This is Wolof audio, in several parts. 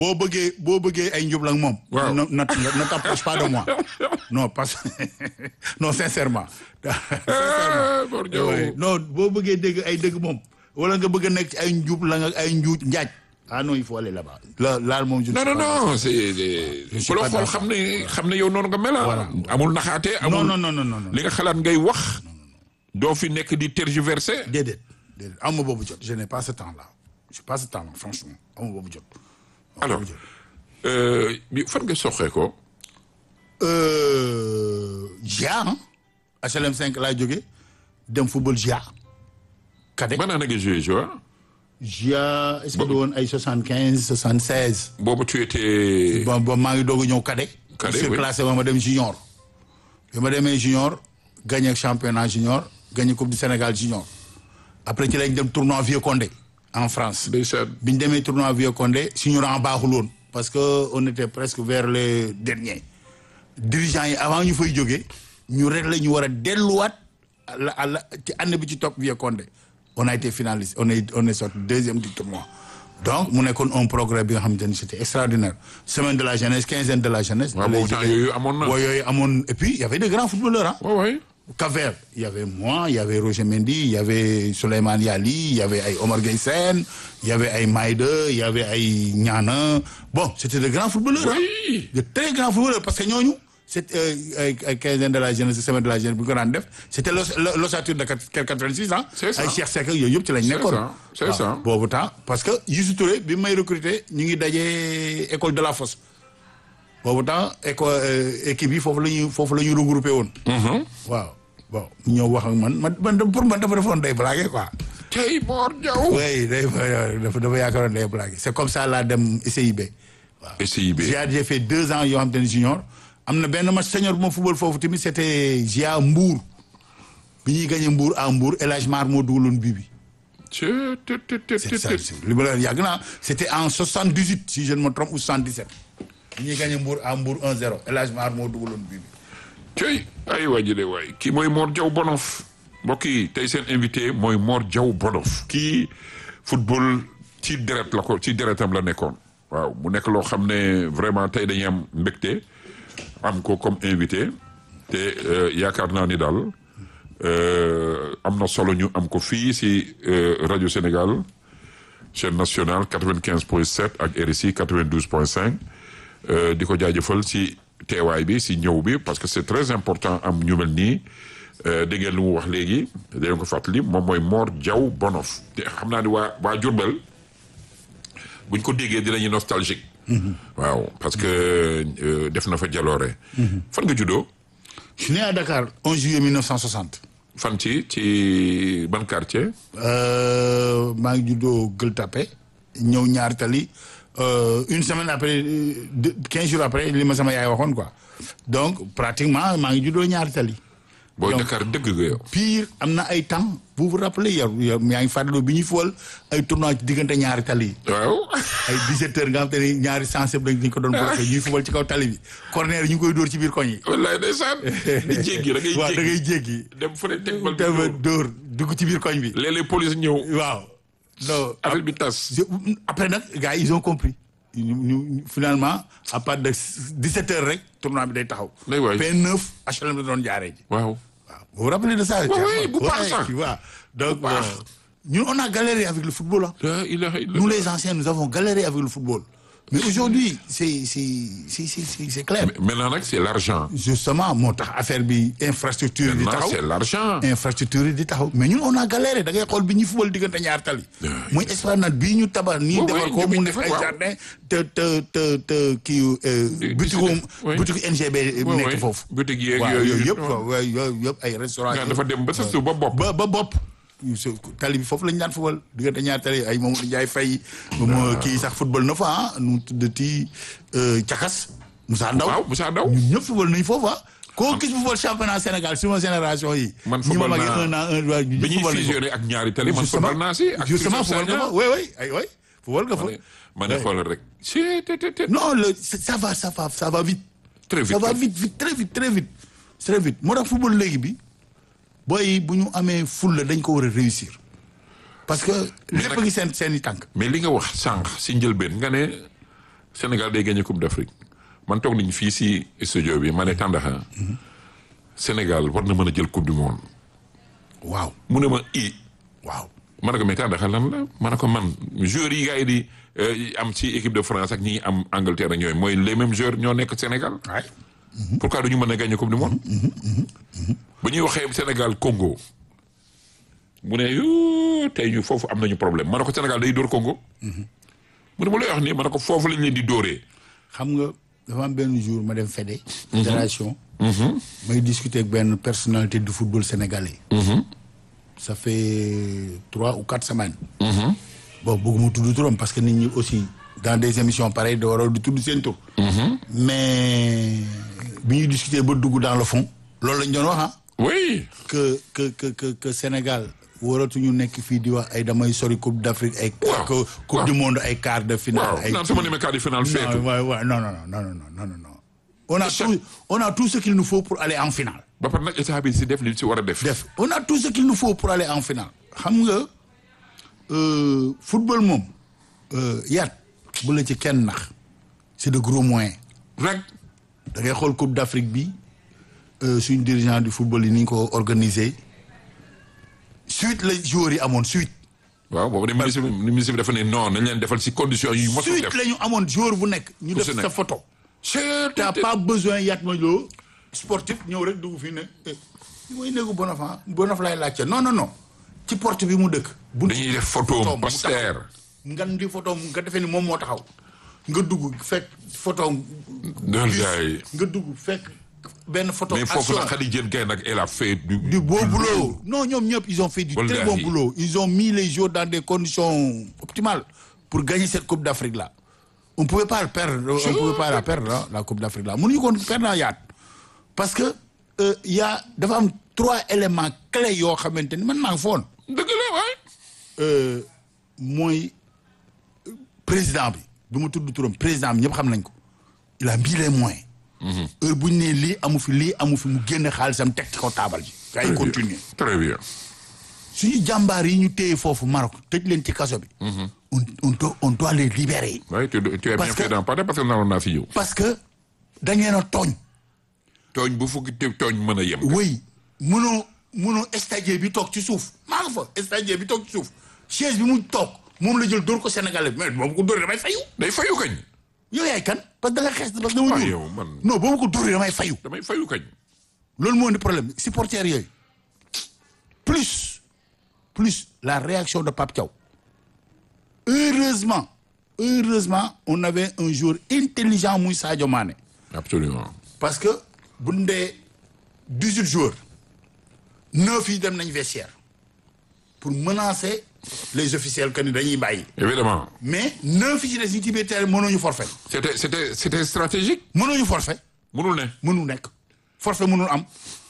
boo bëggee boo bëggee ay njublang moom. Waaw. ne ne ne t'approche pas de moi non parce que non sincèrement. Ah, Mor Diaw. Ouais. non boo bëggee dégg ay dëgg moom wala nga bëgg a nekk ci ay njublang ak ay njuuj njaaj. ah non il faut aller là-bas. la laal moom je ne non suis non pas non c'est suis ku la pas xool d'accord. xam ne xam ne yow noonu nga mel ah. Voilà. amul naxaate amul non non non non non. li nga xalaat ngay wax doo fi nekk di tergiverser déedéet déedéet amu boobu jot je n'ai pas ce temps là je n'ai pas ce temps là franchement amu boobu jot. alors euh, bi fan nga soxee ko Euh, GIA ah HLM 5 laa jógee dem football GIA. cadet ban année nga joué joueur GIA est-ce que du woon ay soixante quinze soixante seize. boobu tu étais bon bon maa ngi doog a ñëw cadet. Cadet, sur oui. classé ma ma dem junior. bi ma demee junior gagné championnat junior gagné coupe du Sénégal junior. après ci lañ dem tournoi Vieux Condé en France. ndeysaan bi ñu demee tournoi Vieux Condé suñu rang baaxul woon parce que on était presque vers les derniers dirigeants yi avant ñu fay jógee ñu rek la ñu war a delluwaat à la à la ci année bi ci topp Vieux Condé on a été finaliste on est on est sorti deuxième du tournoi donc mu nekkoon un progrès bi nga xamante ni c'était extraordinaire semaine de la jeunesse quinzaine de la jeunesse. waaw boobu temps yooyu amoon na boo yooyu amoon et puis il y avait de grands footballeurs ah. waaw waay Cap-Vert, il y avait moi, il y avait Roger Mendy, il y avait Souleymane Yali, il y avait ay Omar Gueye Sène, il y avait ay Maïda, il y avait ay Niana. Bon, c'était de grands footballeurs. hein. Oui. De très grands footballeurs parce que ñooñu c'est euh, ay ay quinzaine de la jeunesse semaine de la jeunesse bu ñu ko daan def c'était l'os- l'ossature de 86 ans. C'est ça. ay Cheikh Seck ak yooyu yëpp ci lañ nekkoon. ça, c'est waaw, ça. boobu temps parce que Youssou Touré bi may recruter ñu ngi dajee école de la Fosse. boobu temps école équipe yi foofu la ñuy foofu la ñu regroupé woon. waaw bon ñëw wax ak man man man pour man dafa defoon day blagué quoi. tey Mor Diaw oui day dafa dafa yaakaaroon day blagué c'est comme ça laa dem SIB. waaw SIB GIA j'ai fait deux ans yoo xam te ne junior am na benn match senior bu ma football foofu tamit c'était GIA Mbour bi ñuy gagné Mbour à Mbour El Hadj Mar moo dugaloon bii bi. Tchè, tè, tè, tè, c'est tè, ça tè. c'est li ma la yàgg naa c'était en 78 si je ne me trompe ou 77. bi ñuy gagné Mbour à Mbour 1-0 El Hadj Mar moo dugaloon bii bi. tey ay waa ji de waay kii mooy Mor Diaw Bonof mbokk yi tey seen invité mooy Mor Diaw Bonof kii football ci deret la ko ci deretam la nekkoon waaw mu nekk loo xam ne vraiment tey dañuy am mbégte am ko comme invité te euh, yaakaar naa ni daal euh, am na solo ñu am ko fii si euh, rajo Sénégal chaîne nationale 95 point 7 ak RSI 92 point 5 euh, di ko jaajëfal si teewaay bi si ñëw bi parce que c'est très important am ñu mel nii euh, dégg ngeen lu mu wax léegi dañ ko fàttali moom mooy Mor Diaw Bonof te xam naa ni waa waa Diourbel buñ ko déggee dinañu nostalgique waaw parce que euh, def na fa jaloore fan nga juddoo je suis né à Dakar 11 juillet 1960. fan ci ci ban quartier Euh, maa ngi juddoo Gueule Tapée ñëw ñaar tali euh, une semaine après euh, deux- quinze jours après li ma sama yaay waxoon quoi donc pratiquement maa ngi juddoo ñaar tali. booy Donc- Dakar dëgg nga yow pire am na ay temps vous vous rappelez yow yow yaa ngi fàttaloo bi ñuy fool ay tournoi ci diggante ñaari tali yi. waaw ay 17 heures nga xam te ne ñaari sensible dañ dañ ko doon bloqué ñuy fubal ci kaw tali bi corner yi ñu ngi koy dóor ci biir koñ yi. wallaay ndeysaan di jéggi da ngay waaw da jéggi ngay jéggi. dem fële teg bal bi dama dóor. dóor dugg ci biir koñ bi. léeg-léeg police ñëw waaw. non affaire bi tas Je- après nag gars yi ils ont compris ñu ñu finalement à partir de 17 heures rek tournoi bi day taxaw. Day waay. P9 HLM la doon jaaree ji. waaw waaw vous vous rappelez de ça. oui, bu baax Ouais, sax. tu vois donc Bu baax. bon, ñun on a galéré avec le football ah. la ilaha illallah Nous les anciens nous avons galéré avec le football mais aujourd'hui c'est c'est c'est c'est c'est c'est clair. maintenant nag c'est l'argent justement moo tax affaire bi infrastructure yi di maintenant taxaw. c'est l'argent infrastructure yi di taxaw mais ñun on a galéré da ngay xool bi ñuy fubal diggante ñaar tali. muy esplanade bii ñu tabax nii Ouais, defar ouais, ko ñu mu def nekk ay waaw. jardin te te te te kii Di- butiku ouais. butiku NGB Ouais, nekk ouais. foofu. Boutique yeeg waaw yooyu yooyu yëpp waaw. quoi waaye yooyu yëpp ay restaurant nga dafa dem ba sa suuf ba bopp ba ba bopp. su- tali bi foofu lañu daan fubal diggante ñaar tali ay Mamadou Ndiaye Faye. moom kii sax football na fa ah nu mu tuddati Cakas. Moussa Ndaw waaw Moussa Ndaw ñun ñëpp football nañu foofu ah. koo gis football championnat Sénégal suma génération yi. Man ñi ma football magee naa- un an un waa ñu bi ñuy football nañu fusionné ak ñaari tali man Justement. football naa si ak justement Christophe football nga Sagna. fa oui oui ay oui football nga fa. ma ne xoolal rek si te te te non le ça va ça va ça va vite. très vite ça va vite vite très vite très vite très vite moo tax football léegi bi booy bu ñu amee fulla dañ ko war a réussir parce que lépp a ngi seen seen i tànk. mais li nga wax sànq si njëlbeen nga ne Sénégal day gagné coupe d'Afrique man toog nañu fii si studio bi ma ne Tandakha Sénégal war na mën a jël coupe du monde waaw mu ne ma i waaw ma ne ko mais Tandakha lan la ma ne ko man joueurs yi gars yi di euh, am ci équipe de France ak ñi am Angleterre ak ñooyu mooy les mêmes joueurs ñoo nekk Sénégal waay pourquoi duñu mën a gagné coupe du monde ba ñuy waxee Sénégal Congo mu ne yoo tey ñu foofu am nañu problème ma ne ko Sénégal day dóor Congo mu ne ma lay wax nii ma ne ko foofu lañ leen di dóoree xam nga dafa am benn jour ma dem Fédé fédération may discuter ak benn personnalité du football sénégalais ça fait trois ou quatre semaines bon bëgguma tudd turam parce que nit ñi aussi dans des émissions pareilles da waral di tudd seen tur mais bi ñuy discuter ba dugg dans le fond loolu lañ doon wax ah oui que que que que que Sénégal waratuñu nekk fii di wax ay damay sori coupe d'Afrique ay Waaw. que coupe du monde ay quart de finale waaw ay naan sama demee quart de finale feetu non, ouais, ouais, non, non, non, non, non, non, non, non. On a, Chaque- tout, on a tout ce qu'il nous faut pour aller en finale. ba pare nag état bi si def li si war a def Def. On a tout ce qu'il nous faut pour aller en finale. xam nga euh, football moom euh, yaat bu la ci kenn nax c'est de gros moyens rek da ngay xool Coupe d'Afrique bi euh, suñu dirigeant du football yi ni ñu ko organisé suite la joueurs yi amoon suite. waaw boobu de ministre bi ministre bi dafa ne non nañ leen defal si condition yu mosul suite def la ñu amoon joueur bu nekk. ñu Ku def si sa nekk. photo. Chut, t'as pas besoin yaat ma loo sportif ñëw rek dugg fii ne eh mooy néegu bonof ah bonof lay laajte non non non ci porte bi mu dëkk. bu dañuy def photo photom mu poster taxaw. nga di photo nga defee ni moom moo taxaw nga dugg fekk photo dal gaay nga dugg fekk benn photo mais foofu action nag Khady Diène Gaye nag elle a fait du du beau boulot non ñoom ñëpp ils ont fait du très Wallahi. bon boulot ils ont mis les joueurs dans des conditions optimales pour gagner cette coupe d'Afrique là on pouvait pas le perdre on pouvait pas la perdre hein, la coupe d'Afrique là mënuñu ko perdre naa yaat parce que euh, y a dafa am trois éléments clés yoo xamante ni man maa ngi foon dëgg la waay euh, mooy euh, président bi du ma tudd turam président bi ñëpp xam nañ ko il a mis les moyens heure bu ñu nee lii amu fi lii amu fi mu génne xaalisam teg ci kaw taabal ji gars yi continuer très bien suñu jàmbaar yi ñu téye foofu Maroc tëj leen ci kaso bi. on on doit on doit les libérer. waaye tu tu as Parce bien que- fait d'en parler parce que naroon naa fi ñëw parce que dañ leen a tooñ. tooñ bu fukki te tooñ mën a yem oui mënoo mënoo stagiaire bi toog ci suuf maa nga fa stagiaire bi toog ci suuf chaise bi mu toog moom la jël dóor ko Sénégalais bi mais boobu ko dóoree damay fayu. day fayu kañ yow yaay kan parce que da nga xees parce que dama Ah, ñuul. yow man. non boobu ko dóoree damay fayu. damay fayu kañ loolu moo indi problème bi supporters yooyu plus plus la réaction de Pape Thiaw heureusement heureusement on avait un joueur intelligent muy Sadio Mané absolument parce que bu ñu dee dix-huit joueurs neuf yi dem nañ vestiaire pour menacer les officiels que ni dañuy bàyyi évidemment mais neuf yi ci des ñu ci biir terrain mënooñu forfait c'était c'était c'était stratégique mënooñu forfait mënul ne mënul nekk forfait mënul am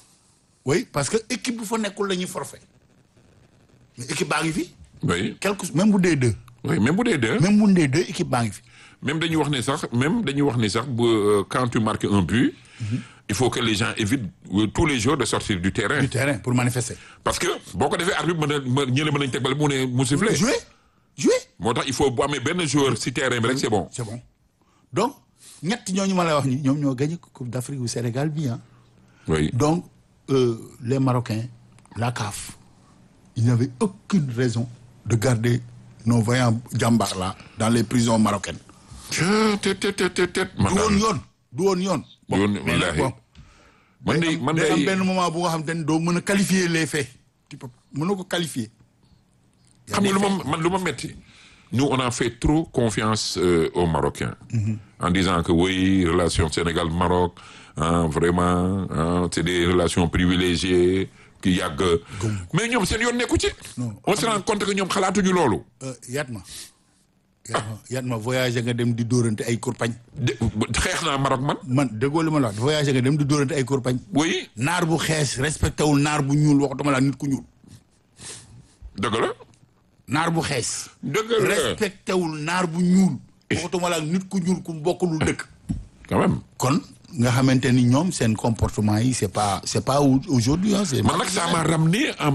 oui parce que équipe bu fa nekkul la ñuy forfait mais équipe baa ngi fi oui quelque même bu dee deux oui même bu dee deux même bu dee deux équipe baa ngi fi même dañuy wax ne sax même dañuy wax ne sax bu euh, quand tu marques un but il faut que les gens évitent euh, tous les jours de sortir du terrain du terrain pour manifester parce que boo ko defee arbitre mën a mën ñële mën nañ teg bale mu ne mu sifflé jouer jouer moo tax il faut bu amee benn joueur si terrain bi rek c'est bon c'est bon donc ñett ñooñu ma lay wax ni ñoom ñoo gagné coupe d'Afrique bu Sénégal bi ah oui donc euh, les Marocains la CAF ils n'avaient aucune raison de garder nos vaillants jàmbaar là dans les prisons marocaines tet tet tet tet tet man du woon daal yoon du woon yoon bon Yoon, mais nag wallaahi. bon man day day am- man day am day benn moment bu nga xam te ne doo mën a qualifier les faits tu peux mënoo ko qualifier Y a xam nga des lu faits. ma man lu ma metti nous on a fait trop confiance euh, aux Marocains en disant que oui relation Sénégal Maroc ah, vraiment ah, c'est des relations privilégiées ki yàgg mais ñoom seen yoon nekku ci on se rend compte que ñoom xalaatuñu loolu Euh, yaat ma yaat ma yaat ma voyagé nga dem di dóorante ay kurpañ de xeex naa Maroc man man déggoo li ma la wax voyagé nga dem di dóorante ay kurpañ oui naar bu xees respecté wul naar bu ñuul waxatuma la nit ku ñuul dëgg la naar bu xees dëgg la respecté wul naar bu ñuul waxatuma la nit ku ñuul ku bokkulul dëkk quand même kon nga xamante ni ñoom seen comportement yi c'est pas c'est pas au- aujourd'hui hein, c'est man nag ça m'a ramené en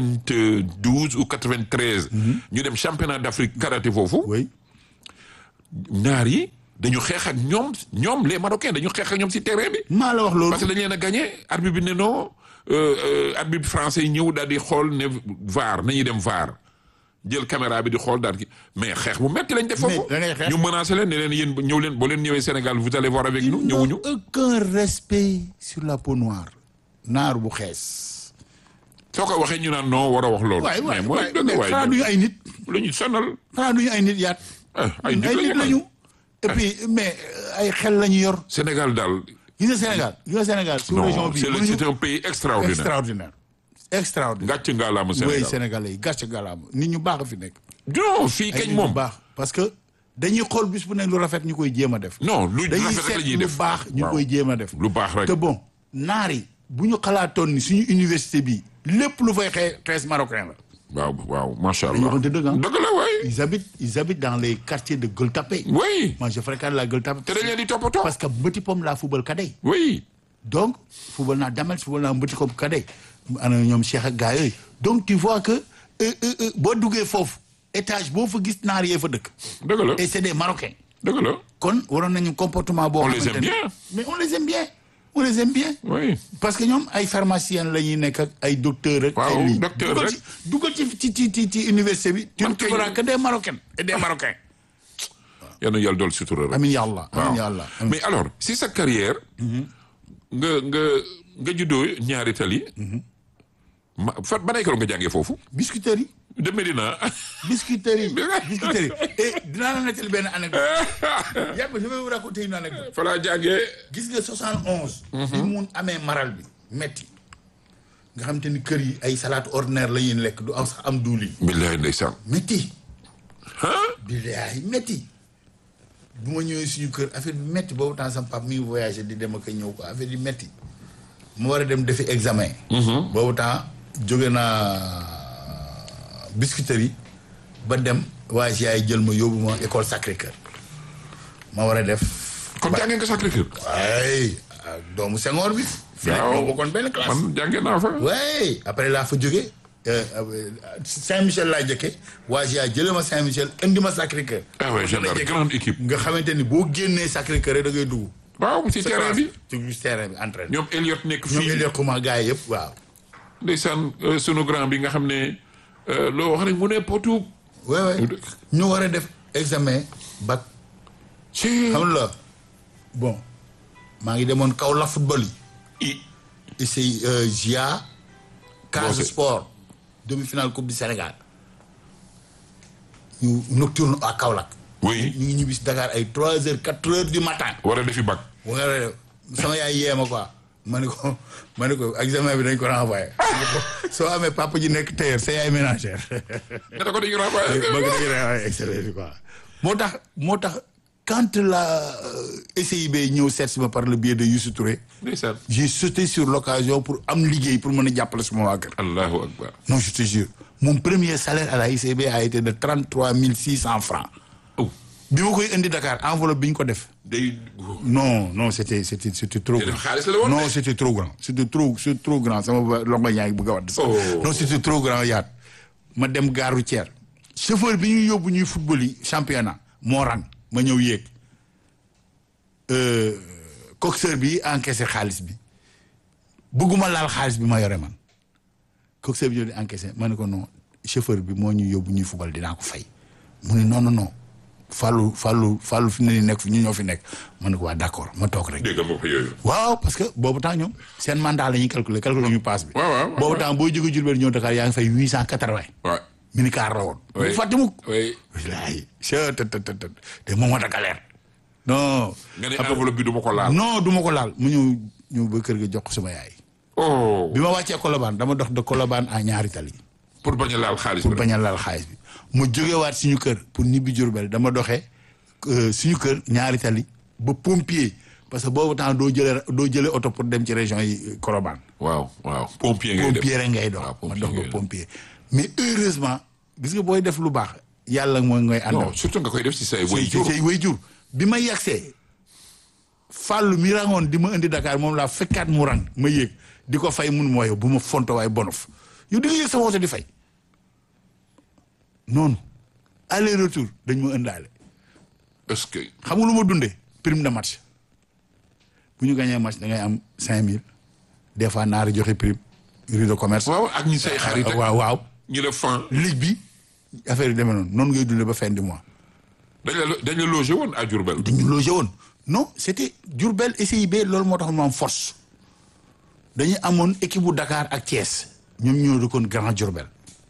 1992 ou 93 ñu dem championnat d'Afrique karaté foofu oui naar yi dañu xeex ak ñoom ñoom les marocains dañu xeex ak ñoom si terrain bi. maa la wax loolu parce que dañ leen a gagné arbitre bi ne non arbitre français yi ñëw daal di xool ne VAR nañuy dem VAR jël caméra bi di xool daal di mais xeex bu metti lañ def foofu. da ngay xeex. ñu menacé leen ne leen yéen ñëw leen boo leen ñëwee Sénégal vous allez voir avec nous ñëwuñu. aucun respect sur la peau noire naar bu xees soo ko waxee ñu naan non war a wax loolu. waay waay mais mooy waay dëgg mais xanaa waay duñu ay nit la ñu sonal. xanaa duñu ay nit yaat ah ay nit ay nit lañu lañu et puis mais euh, ay xel lañu yor Sénégal daal gis nga Sénégal gis nga Sénégal sous région non bi c'est le- mënuñu c'est un pays extraordinaire. extraordinaire extraordinaire gàcc ngaalaama oui Sénégal. Sénégalais yi gàcce gàllaama nit ñu baax a fi nekk non fii ay kañ nit moom. ñu baax parce que dañuy xool bis bu nekk lu rafet ñu koy jéem a def non lu dañuy rafet rek la seet ñuy lu def baax ñu waaw. koy jéem a def lu baax rek. te bon naar yi bu ñu xalaatoon ni suñu université bi lépp lu fay xee xees marocain la waaw waaw macha dañu allah. waxante dëgg ah dëgg la waay. ils habitent ils habitent dans les quartiers de Gueule Tapée oui. moi je fréquente la Gueule Tapée te dañ leen di toppatoo. parce que Mbëti Pom laa football kadey oui. donc football naa Damel football naa Mbëti Pom kadey ana ñoom Cheikh ak gars yooyu donc tu vois que euh, euh, euh, boo duggee foofu étage boo fa gis naar yee fa dëkk dëgg la et c'est des Marocains dëgg la. kon waroon nañu comportement boo On les xamante aime ne- bien. mais on les aime bien on les aime bien oui. parce que ñoom ay pharmaciens la ñuy nekk ak ay docteurs rek. Waaw, ay lii docteur dugal rek. ci dugal ci ci ci ci ci université bi. tu Man ne kay- trouveras que des Marocains et des Marocains. yal na yàlla dool sutura rek. amiin yàlla amiin yàlla. mais alors si sa carrière. nga nga nga juddoo ñaari tali. ma fa ban école nga jàngee foofu. biscuiterie de Médina. biscuiterie biscuiterie et dinaa la nettali benn anecdote yàgg je vais vous raconter une anecdote fa laa jàngee. gis nga 71. bi mun amee maral bi metti nga xam te ni kër yi ay salade ordinaire la ñuy lekk du am sax am duuli billahi ndeysaan. metti ah. billaay metti bu ma ñëwee suñu kër affaire bi metti boobu temps sama papa mi ngi voyagé di dem ak a ñëw ko affaire bi metti mu war a dem defi examen. boobu temps jóge naa biscuiterie ba dem waaye si yaay jël ma yóbbu ma école Sacré Cœur ma war a def. kon jàngee nga Sacré-Cœur. ay doomu Senghor bi. fi nekk ñoo bokkoon benn classe. man jàngee naa fa. oui après laa fa jóge Saint-Michel laa jëkke waa GIA jëlee ma Saint-Michel indi ma Sacré-Cœur. ah ouais gendarme grande équipe. nga xamante ni boo génnee Sacré-Cœur rek da ngay dugg. waaw si terrain bi. ci ci terrain bi entraîné. ñoom Elliot nekk ñoom fii. il est comment gars yi yëpp waaw. ndeysaan euh, sunu grand bi nga xam ne euh, loo wax rek mu ne potu. oui oui ñu war a def examen bac ci xam la bon maa ngi demoon kaw la football yi. i ici euh, GIA. Casa Bon, c'est- Sport demi-finale coupe du Sénégal. ñu nocturne à Kaolack. oui ñu ngi ñibbi si Dakar ay trois heures quatre heures du matin. war a defi bac. bu nga def sama yaay yee ma quoi ma ne ko ma ne ko examen bi dañ ko renvoyé. soo amee papa ji nekk tailleur sa yaay ménagère. nga ne ko dañu renvoyé. bëgg nañu renvoyé examen bi quoi. moo tax moo tax quand la euh, SIB ñëw seet si ma par le biais de Youssou Touré. ndeysaan. j'ai sauté sur l'occasion pour am liggéey pour mën a jàppale suma waa kër. allahu akbar. non je te jure mon premier salaire à la ICB a été de trente trois mille six cent francs. oh bi ma koy indi Dakar enveloppe bi ñu ko def. day. non non c'était c'était c'était trop Te def grand xaalis la woon non de. c'était trop grand c'était trop c'est trop grand sama ba loxo yaa ngi bëgg a wadd sax Oh. non c'était trop grand yaat ma dem gare routière chauffeur bi ñuy yóbbu ñuy football yi championnat moo rang ma ñëw yéeg euh, coxeur bi encaissé xaalis bi bëgguma laal xaalis bi ma yore man coxeur bi ñëw di encaissé ma ne ko non chauffeur bi moo ñuy yóbbu ñuy football dinaa ko fay mu ne non non non Fallou Fallou Fallou fi ne ni nekk fi ñu ñoo fi nekk ma ne ko waa d'accord ma toog rek dégg nga ma ko yooyu. waaw parce que boobu temps ñoom seen mandat la ñuy calculer calculer ñu passe bi waaw, waaw, waaw, boobu temps booy jóge Diourbel ñëw Dakar yaa ngi fay huit cent quatre-vingt waaw. minicar la woon Oui. bu fàtte mukk oui. wallaay che të të të të te moom moo tax galère non nga ne enveloppe bi du ma ko laal. non du ma ko laal mu ñëw ñëw ba kër ga jox ko sama yaay oh. bi ma wàccee Colobane dama dox de Colobane à ñaari tali pour bañ a laal xaalis pour bi. bañ a laal xaalis bi mu jógewaat suñu kër pour ñibbi Diourbel dama doxee euh, suñu kër ñaari tali ba pompier parce que boobu temps doo jëlee doo jëlee oto pour dem ci région yi Colobane waaw waaw. pompier ngay def. pompier rek ngay dox waaw, ma pompier dox ngay ba def. pompier mais heureusement gis nga booy def lu baax yàlla mooy ngay àndal non surtout nga koy def si say way ci jur. say way jur bi ma yegsee fàllu mi rangoon di ma indi Dakar moom laa fekkaat mu rang ma yéeg di ko fay mun moo yow bu ma fonto waaye bonof yow di nga yéeg sama oto di fay noonu aller retour dañ ma ëndaale est-ce que xam nga lu ma dundee prime de match bu ñu gagné match da ngay am cinq mille des fois naari joxe prime rue de commerce. waaw ak ñi say xarit ak waaw waaw ñu def fan ligue bi affaire yi demee noonu noonu ngay dundee ba fin du mois. dañ la dañ la logé woon à Diourbel dañu logé woon non c'était Diourbel SIB loolu moo tax mu am force dañu amoon équipe bu Dakar ak Thiès ñoom ñoo dëkkoon Grand Diourbel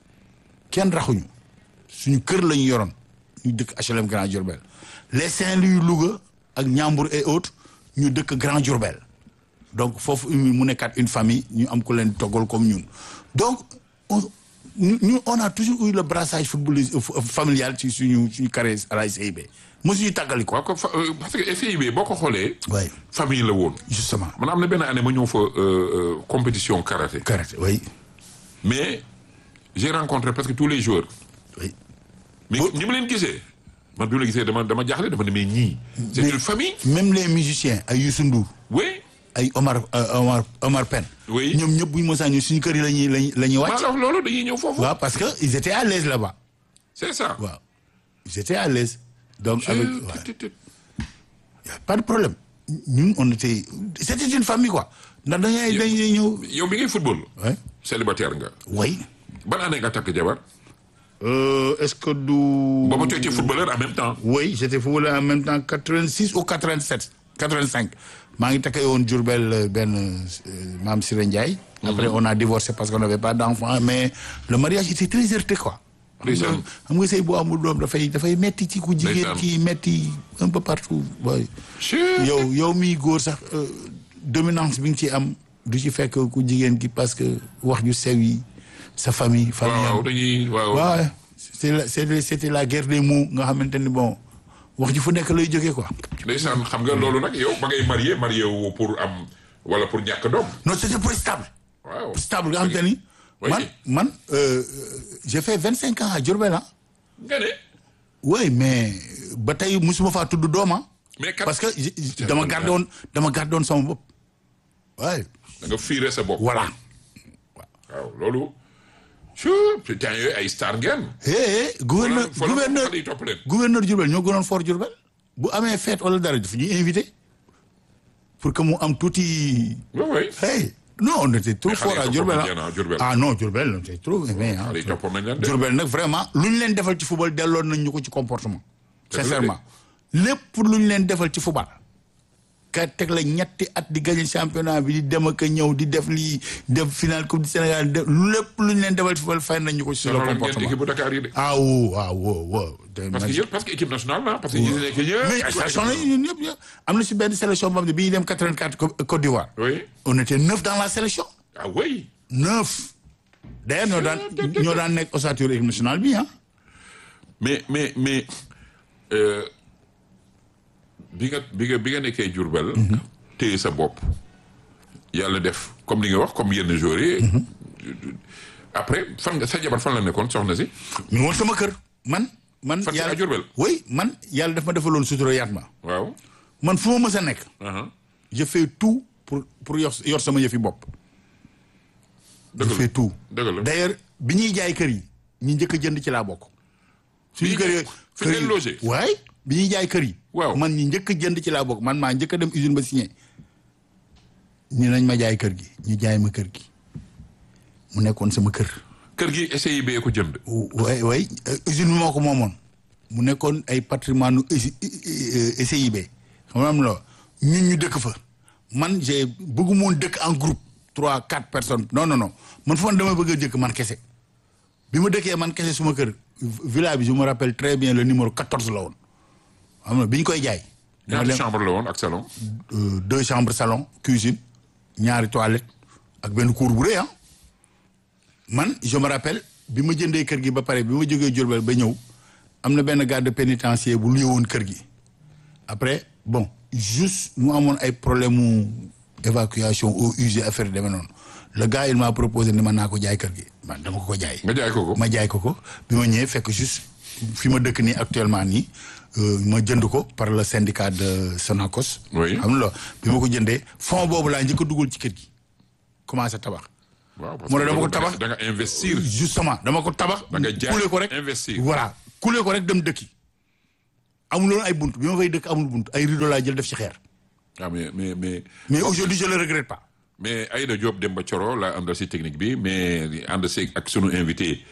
kenn raxuñu suñu kër la ñu yoroon ñu dëkk HLM Grand Diourbel les Saint-Louis Louga ak Ñambur et autres ñu dëkk Grand Diourbel donc foofu mu nekkaat une famille ñu am ko leen toggal comme ñun donc on ñu ñu on a toujours eu le brassage footballiste familial ci suñu suñu carrière à la SIB mosuñu tàggali ko waaw ko fa euh, parce que FIB boo ko xoolee oui famille la woon justement man am na benn année ma ñëw fa euh, euh, compétition karaté karaté oui mais j'ai rencontré presque tous les joueurs oui mais ñi ma leen gisee man bi ma la gisee dama dama jaaxle dama ne mais ñii c'est une famille même les musiciens ay Youssou Ndour oui ay Omar euh, Omar Omar Pène Oui. ñoom ñëpp bu ñu mosaan ñu suñu kër yi la ñuy lañuy la ñuy maa wàcc la wax loolu dañuy ñëw foofu waaw parce que ils étaient à l'aise là-bas c'est ça waaw ils étaient à l'aise donc avec Euh, ouais, tut, tut. y a pas de problème ñun on était c'était une famille quoi ndax dañuy dañuy ñëw yow bi ngay football ouais célibataire nga oui ban année nga takk jabar euh, est-ce que du booba tu étais footballeur en même temps oui j'étais footballeur en même temps 86 ou 87 85 maa ngi takkee woon Diourbel euh, benn euh, maam Siré Ndiaye après on a divorcé parce qu'on n'avait pas d'enfant mais le mariage était très heurté quoi xam nga Ndeysaan. xam nga sëy boo amul doom dafay dafay metti ci ku jigéen Ndeysaan. ki metti un peu partout boy Chut. yow yow miy góor sax euh, dominance bi nga ci am du ci fekk ku jigéen ki parce que wax ju sew yi sa famille famille waaw am dañuy waaw waaw c'était la c'était c'était la guerre des mots nga xamante ni bon wax ji fu nekk lay jógee quoi ndeysaan xam nga loolu nag yow ba ngay marié marié wu pour am wala pour ñàkk doom non c'était pour stable waaw stable nga xamante ni Oui. man man euh, j'ai fait vingt cinq ans à Diourbel ah nga ne oui mais ba tey musuma faa tudd doom ah mais kat parce que j- j- dama gardé woon dama gardé woon sama bopp waaye da nga fiire sa bopp voilà waaw loolu chut te temps yooyu ay star ngeen eh gouverneur Fa la- fa la gouverneur xale yi topp leen. gouverneur Diourbel ñoo gënoon fort Diourbel bu amee fête wala dara daf ñuy invité pour que mu am tuuti oui oui hey non on était trop Mais xale fort yi à toppoon Diourbel nañ leen, ah, Diourbel. ah non Diourbel on était trop aimé ah xale yi toppoon nañ leen de Diourbel nag vraiment lu ñu leen defal ci football delloon nañ ñu ko ci comportement Dëgg la de. sincèrement lépp lu ñu leen defal ci football ka teg la ñetti at di gagner championnat bi di dem ak a ñëw di def lii def final coupe du Sénégal def lépp lu ñu leen defal ci football fay nañ ñu ko ci le sonaloon ngeen comportement équipe bu Dakar yi de ah woo ah woo woo parce que yëpp parce que équipe nationale la parce que ñi si nekk ñëpp mais ay sélection la ñun ñëpp ñëpp am na si benn sélection boo xam ne bi ñuy dem 84 Côte Côte d'Ivoire oui on était neuf dans la sélection ah oui neuf d'ailleurs ñoo daan ñoo daan nekk ossature équipe nationale bi ah mais mais mais euh, bi nga bi nga bi nga nekkee Diourbel téye sa bopp yàlla def comme li nga wax comme yenn joueurs yi après fan nga sa jabar fan la nekkoon soxna si mi ngi woon sama kër man man Fan ci à Diourbel? oui man yàlla daf ma defaloon sutura yaat ma waaw man fu ma mës a nekk aha je fais tout pour pour yor yor sama yëfi bopp je dëgg fais la tout dëgg la d'ailleurs bi ñuy jaay kër yi ñi njëkk a jënd ci laa bokk suñu ñuy kër yi jaay- fi ngeen logé? waay bi ñuy jaay kër yi Waaw. man ñi njëkk a jënd ci laa bokk man maa njëkk a dem usine ba signé ni nañ ma jaay kër gi ñu jaay ma kër gi mu nekkoon sama kër kër gi SIB ko jënd way way usine bi moo ko moomoon mu nekkoon ay patrimoine nu SIB xam nga am la ñun ñu dëkk fa man j'ai bëggu moon dëkk en groupe trois quatre personnes non non non man fu man dama bëgg a jëkk man kese bi ma dëkkee man kese suma kër villa bi je me rappelle très bien le numéro 14 la woon xam nga bi ñu koy jaay dama ñaata dem chambre la woon ak salon euh, deux chambres salon cuisine ñaari toilette ak benn cour bu rëy ah man je me rappelle bi ma jëndee kër gi ba pare bi ma jógee Diourbel ba ñëw am na benn garde pénitentiaire bu luye woon kër gi après bon juste mu amoon ay problème mu évacuation eaux usées affaire yi demee noonu le gars il m'a proposé ni man naa ko jaay kër gi man dama ko ko jaay nga jaay ko ko ma jaay ko ko bi ma ñëwee fekk juste fi ma dëkk nii actuellement nii euh, ma jënd ko par le syndicat de Sonacos. Oui. xam nga bi ma ko jëndee fond boobu laa njëkk a dugal ci kër gi commencé tabax. waaw parce moo ne que dama ko da nga- tabax. da nga investir justement dama ko tabax. Da nga jaay, kuule ko rek investir. voilà kuule ko rek dem dëkki. amuloon ay bunt bi ma fay dëkk amul bunt ay rideau laa jël def ci xeer ah mais mais mais mais aujourd'hui je le regrette pas mais Aïda Diop Demba Thioro laa àndal si technique bi mais ànd si ak sunu invité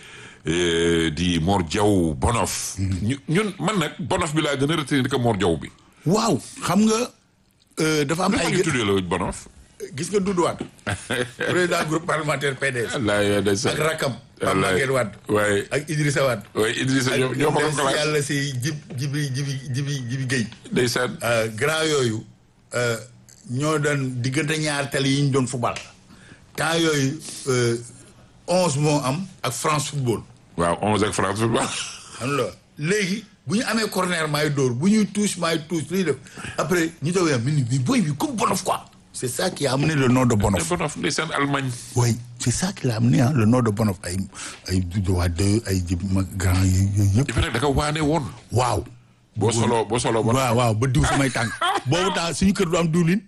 euh, di Mor Diaw Bonof. ñu ñun man nag Bonof bi laa gën a retenir que Mor Diaw bi. waaw xam nga euh, dafa am dafa ay ñu tuddee la Bonof. gis nga Doudou Wade président groupe parlementaire PDS wallaay ndeysaan. ak rakam Pape wallaay Maguette Wade waaye ak Idrissa Wade waaye Idrissa ñoo ñoo ko dem doon si xalaat yàlla si jib jibi jibi jibi jibi Guèye ndeysaan. Euh, grand yooyu euh, ñoo doon diggante ñaar tali yi ñu doon football temps yooyu euh, onze moo am ak France football waaw 11 ak France football. xam nga léegi bu ñu amee corner maay dóor bu ñuy touche maay touche lu ñuy def après ñu doon yam ni mais boy bi comme Bonof quoi c'est ça qui a amené le nom de Bonof Bonof ndeysaan Allemagne. oui c'est ça qui l'a amené hein, le nom de Bonof ay ay Doudou Wade ay jib ma grand yi yooyu yëpp dafa nekk da nga waane woon. waaw boo solo boo solo ba. waaw waaw ba diw samay tànk boobu temps suñu kër du am diwlin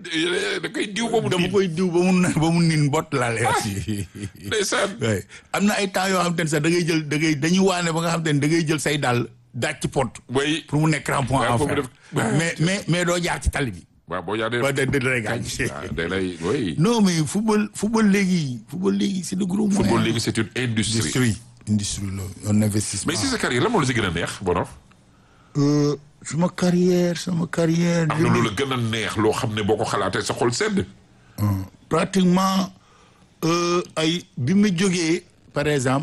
da koy diw ba mu dama diw. koy diw ba mu ba mu nin bot laa lay wax ndeysaan. oui am na ay temps yoo xam te ne sax da ngay jël da ngay dañuy waane ba nga xam te ne da ngay jël say dàll daaj ci pot way pour mu nekk crampon waaw en pour mu fer def- mais mais mais doo jaar ci tali bi waaw boo jaadee. ba da da lay gaañ waaw day lay oui. non mais football football léegi football léegi c'est de gros moyens football léegi c'est une industrie. industrie industrie la un investissement mais si sa carrière la moo la si gën a neex Bonof. Euh, sama carrière sama carrière am na lu la gën a neex loo xam ne boo ko xalaatee sa xol sedd. pratiquement euh, ay bi ma jógee par exemple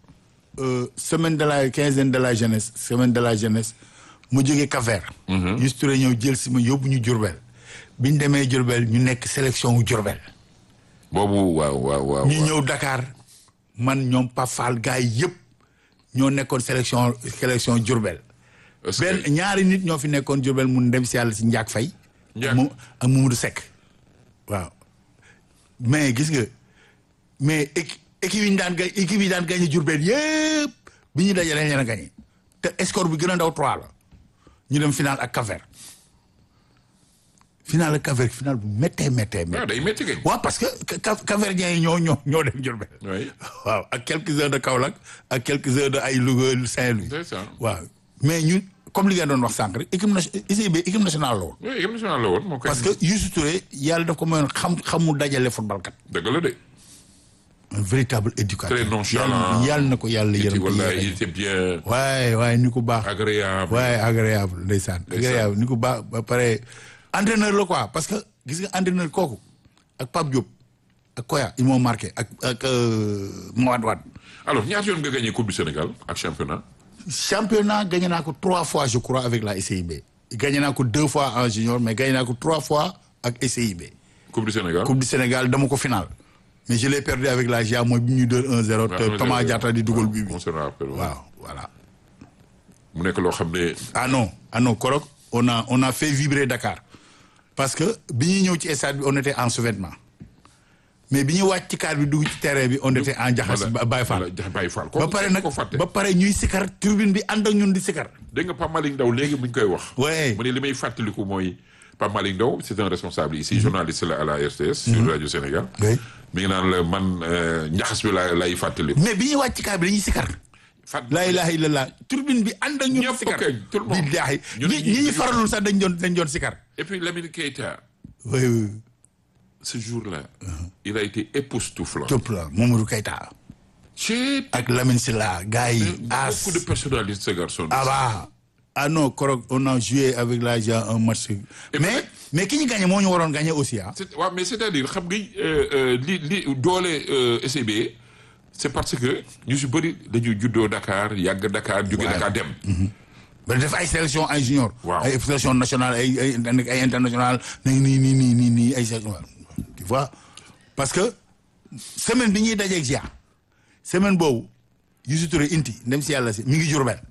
euh, semaine de la quinzaine de la jeunesse semaine de la jeunesse mu jógee Cap-Vert Youssou Touré ñëw jël si ma yóbbu ñu Diourbel bi ñu demee Diourbel ñu nekk sélection wu Diourbel boobu waaw waaw waaw. ñu ñëw Dakar man ñoom Pafal gars yi yëpp ñoo nekkoon sélection sélection Diourbel Est-ce que- benn ñaari nit ñoo fi nekkoon Diourbel mun dem si yàlla si Ndiak Faye Ndiak. mu ak Mamadou Seck waaw mais gis nga mais équi- équipe yi ñu daan gañ équipe yi daan gagné Diourbel yëpp bi ñu dajalee leen a gagné te score bi gën a ndaw 3 la ñu dem final ak Cap-Vert final ak Cap-Vert final bu méttee méttee méttee waaw day métti kay. waaw parce que Cap Cap-Verdiens yi ñoo ñoo ñoo dem Diourbel oui. waaw ak quelques heures de Kaolack ak quelques heures de ay Louga Saint-Louis c'est ça. waaw mais ñun comme li nga doon wax sànq rek équipe nationale ICB équipe nationale la woon oui équipe nationale la woon moo koy. parce que Youssou Touré yàlla daf ko mayoon xam xamu dajale football kat dëgg la de. un véritable éducateur Très nonchalant. yàlla yàlla na ko yàlla il était yërëm ko wallaay il yéexe était bien waaye waaye ni ko baax agréable. waaye agréable ndeysaan agréable ni ko baax ba pare entraîneur la quoi parce que gis nga entraîneur kooku ak Pape Diop ak Koya ils m'ont marqué ak ak euh, Mawad Wade alors ñaata yoon nga gagné coupe du Sénégal ak championnat. championnat gagné naa ko trois fois je crois avec la SCIB gagné naa ko deux fois en junior mais gagné naa ko trois fois ak SCIB coupe du Sénégal. coupe du Sénégal dama ko final mais je l'ai perdu avec la GIA mooy bi ñuy dóor 1-0 te Thomas Diatta di dugal bi bi on se rappelle. waaw voilà mu nekk loo xam ne. ah non ah non Korok on a on a fait vibrer Dakar parce que bi ñuy ñëw ci stade bi on était en sous-vêtements mais bi ñu wàcc ci car bi dugg ci terrain bi on était en jaxas ba Baye Fall Baye Baye Fall. ba pare nag ko fàtte. ba pare ñuy sikar turbine bi ànd ak ñun di sikar dégg nga Pape Malick Ndaw léegi mu ngi koy wax. Ouais. mu ne li may fàttaliku mooy Pape Malick Ndaw c'est un responsable ici journaliste la à la RTS. sur Radio Sénégal. Oui. mi ngi naan la man euh, njaxas bi la lay fàttaliku. mais bi ñuy wàcc ci car bi dañuy sikar fàtt laa ilaha illallah turbine bi ànd ak ñun Ñëpp sikar kay, tout le monde. billaahi Ñu ne ñi ñi- ñi ñu faralul sax dañ doon dañ doon sikar et puis Lamine Keita oui oui ce jour-là. il a été époustouflant. topp la Mamadou Keita Chez ak Lamine Silla gars yi as beaucoup de personnalités ce garçon. ah bah ah non Korok on a joué avec la GIA un match mais mais ki ñu gagné moo ñu waroon gagné aussi ah c'est waaw mais c'est-à-dire xam nga euh, euh, li li doole euh, SCB c'est parce que ñu si bëri dañu juddoo Dakar yàgg Dakar jóge Dakar dem. ba def ay sélection ay junior Waaw. ay sélection nationale ay ay ay international na nii nii nii nii nii ay sélection tu vois parce que semaine bi ñuy dajeeg GIA semaine boobu Youssou Touré inti ndem si yàlla si mi ngi Diourbel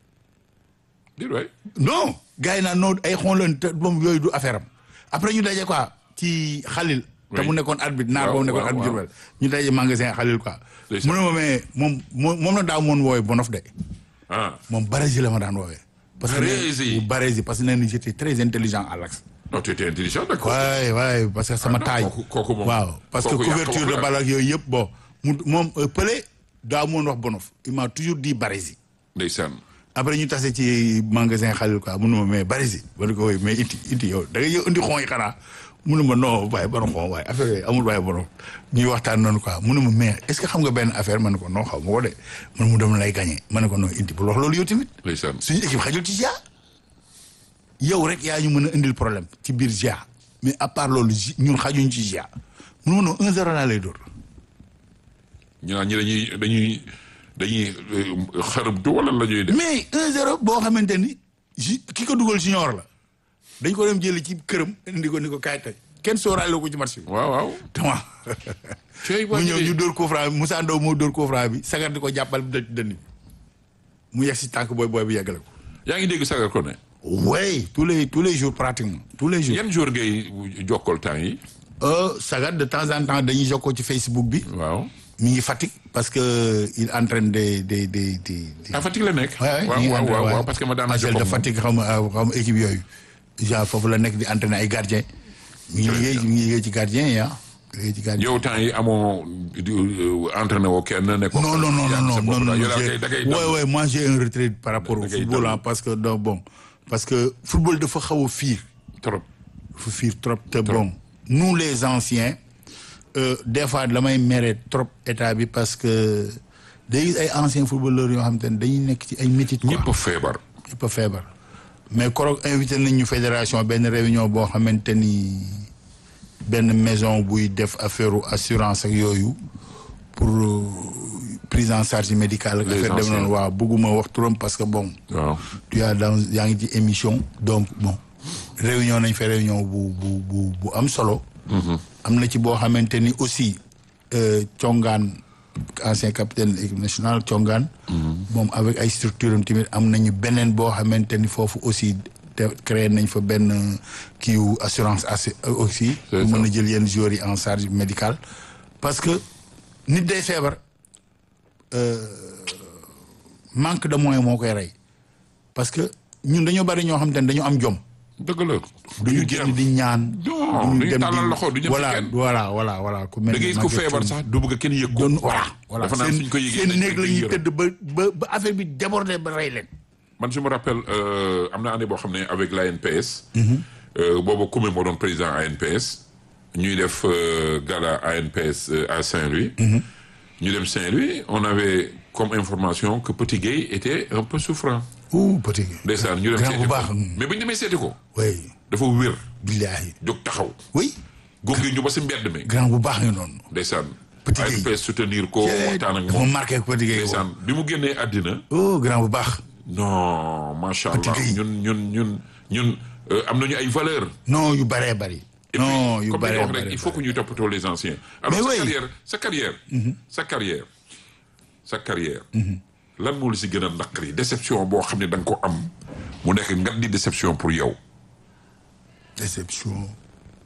di waay non gars yi naan non ay xoolal te moom yooyu du affaire am après ñu daje quoi ci xalil te Oui. mu nekkoon arbitre naar Waaw, boobu nekkoon waaw, arbitre waaw. Diourbel ñu daje magasin xalil quoi mu Ndeysaan. ne ma mais moom moom moom la daaw moon woowee bonof de ah moom Barési la ma daan woowee parce que Barési. nee- Barési parce que nee na j'étais très intelligent à l'axe non tu étais intelligent d'accord. waay waay parce que sama non, taille kooku- kooku moom- waaw parce que kooku yàq couverture wax de la. balle ak yooyu yëpp bon mu moom euh, Pelé daaw moon wax bonof il m'a toujours dit Barési ndeysaan après ñu tase ci magasin Khalil quoi mun ma mais bari si ma ne ko woy mais iti iti yow da ngay ñëw indi xon yi xanaa mun ma non waaye ban xon waaye affaire yooyu amul waaye borom ñuy waxtaan noonu quoi mun ma mais est ce que xam nga benn affaire ma ne ko non xaw ma ko de man mu dem lay gagné ma ne ko non indi bul wax loolu yow tamit ndeysaan suñu équipe xajul ci GIA yow rek yaa ñu mën a indil problème ci biir GIA mais à part loolu Gi- ñun xajuñ ci GIA mun ma non 1-0 laa lay dóor ñu naan ñi dañuy dañuy dañuy xarabtu wala la ñuy def mais 1-0 boo xamante ni ji ki ko dugal junior la dañ ko dem jëli ci këram indi ko ni ko kaay tey kenn sóoraale ko ci match bi. waaw waaw tama cey mu ñëw ñu dóor coup franc bi Moussa Ndaw moo dóor coup franc bi sagar di ko jàppal bi dëj dënn bi mu yegg si tànk booy booy bi yeggale ko. yaa ngi dégg sagar ko ne oui tous les tous les jours pratiquement tous les jours. yan jour ngay jokkal temps yi Euh, sagar de temps en temps dañuy jokkoo ci Facebook bi. waaw mi ngi Fatick parce que il entraîne des des des des. des- ah Fatick la nekk Ouais, waaw mi ngi waaw entraîné, waaw ouais. waaw parce que ma daan Angel de Fatick xam nga xam nga équipe yooyu genre foofu la nekk di entraîner ay gardien mi ngi liggéey mi ngi liggéey ci gardien yi ah liggéey ci gardien yow temps yi amoo di entraîné woo kenn ne ko non non non non non non non yow daal j'ai- kay da ngay ouais ouais moi j'ai un retrait par rapport au Da ngay football dal. ah parce que donc bon parce que football dafa xaw a fiir trop dafa fiir trop te bon nous les anciens euh, des fois damay mere trop état bi parce que day gis ay anciens footballeurs yoo xam te ne dañuy nekk ci ay métit quoi ñëpp a feebar ñëpp a feebar mais koroog invité nañ ñu fédération benn réunion boo xamante ni benn maison buy def affaire assurance ak yooyu pour euh, prise en charge médicale ak Les affaire dem anciens. noonu waaw bëgguma wax turam parce que bon waaw tu as dans yaa ngi ci émission donc bon réunion nañ fa réunion bu bu bu bu am solo am na ci boo xamante ni aussi euh, congaan ancien capitaine de l'équipe nationale congaan moom avec ay structure am tamit am nañu beneen boo xamante ni foofu aussi te créé nañ fa benn kiiwu assurance assi aussi C'est pour ça. mën a jël yenn joueurs yi en charge médicale parce que nit day feebar manque de moyens moo koy rey parce que ñun dañoo bari ñoo xam te ne dañoo am jom dëgg la duñu génn di ñaan Non, duñu duñu dem tàllal di- loxo, duñu dem ci voilà kenn. voilà voilà voilà ku mel da ngay ni gis ku Maguette feebar Thioune. sax du bëgg kenn yëg ko doon voilà voilà dafa naan seen suñ ko yëgee seen dañ néeg koy la ñuy yërëm. tëdd ba ba ba affaire bi débordé ba rey leen man je me rappelle euh, am na année boo xam ne avec l'ANPS euh, boobu Koumé moo doon président ANPS ñuy def euh, gala ANPS euh, à Saint-Louis ñu dem Saint-Louis on avait comme information que Petit Gueye était un peu souffrant ouh petit ndeysaan ñu dem grand seeti bu ko baax mais bu ñu demee seeti ko oui dafa wér billaahi jóg taxaw oui gunge ñu ba si mbedd mi grand bu baax nga noonu ndeysaan Petit Gueye. ANPS soutenir ko waxtaan ak dafa moom marqué petit Gueye ndeysaan bi mu génnee àddina oh grand bu baax non macha Petit allah Gueye. ñun ñun ñun ñun euh, am nañu ay valeur non yu bëree bëri Et non puis, yu comme bëree li nga wax rek bëri il faut que ñuy toppatoo les anciens. alors Mais sa oui. carrière sa carrière. sa carrière sa carrière. lan moo la si gën a naqari déception boo xam ne da nga ko am mu nekk ngat di déception pour yow. déception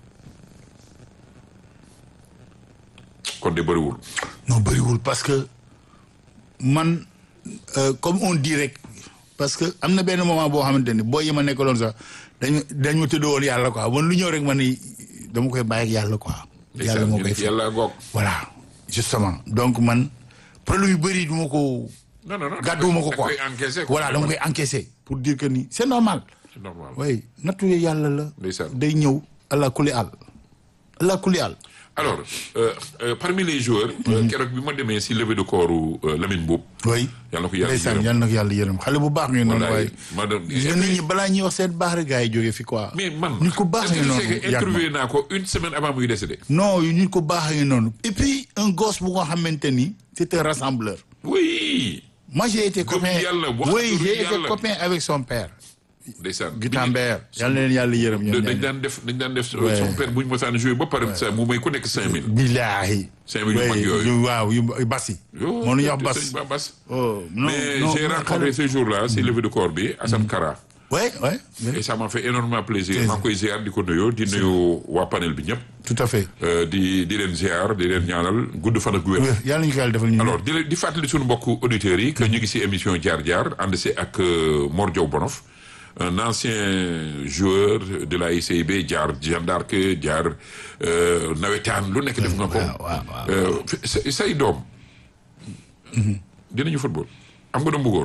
kon de bëriwul. non bëriwul parce que man euh, comme on dit rek parce que am na benn moment boo xamante ni boo yi ma nekkaloon sax dañu dañ ma tëdd woon yàlla quoi man lu ñëw rek ma ni dama koy bàyyi ak yàlla quoi. yàlla moo koy ndeysaan yàlla goog. voilà justement donc man problème yu bëri du ma ko. non non non gàdduwuma ko da quoi koy encaissé quoi. voilà dama koy encaissé pour dire que ni c'est normal. c'est normal. oui nattu yàlla la. Ndeysaan. day ñëw allah kulli àll. allah kulli àll. alors euh, euh, parmi les joueurs. euh, keroog bi ma demee si levée de corps u Lamine Mboup. oui. yàlla na ko yàlla ndeysaan yërëm. yàlla na ko yàlla yërëm xale bu baax ngeen noonu Wallaay, waaye. madame- gis nga nit ñi balaa ñuy wax seen baax rek gars yi jógee fi quoi. mais man nit ku baax est-ce ngeen que tu sais noonu que yàgg ma. interviewé naa ko une semaine avant muy décédé. non nit ku baax ngeen noonu. et puis un gosse bu nga xamante ni c'est un rassembleur. oui. moi j'ai été Gëm copain yàlla, wax oui turu j'ai été yàlla. copain avec son père. ndeysaan. Guitambert yàlla na leen yàlla yërëm ñoom dañ ñaar. daan def dañ daan def Ouais. son père bu ñu mosaan joué ba pare sa mu may ku nekk cinq mille billaahi. Cinq mille yu mag Oui, yooyu. yu- waaw yu yu basi. moo ñu wax bas. sëñ Ba Bas oh non mais non j'ai non, rencontré xale- ce jour-là si levée de corps bi Assane Kara ouais ouais et ça m'a fait énormément plaisir Plaisir. maa ngi koy ziar di ko nuyoo di nuyu waa panel bi ñëpp tout à fait. euh, di di leen ziar di leen ñaanal gudd fan ak wér wér yàlla ñu ko yàlla defal ñu. alors di leen- di fàttali suñu mbokku auditeurs yi que ñu ngi si émission jaar jaar ànd si ak euh, Mor Diaw Bonof un ancien joueur de la ICIB jaar Jeanne d'Arc jaar euh, nawetaan lu nekk def nga ko waaw, waaw, waaw. Euh, say say doom dinañu football am nga doom bu góor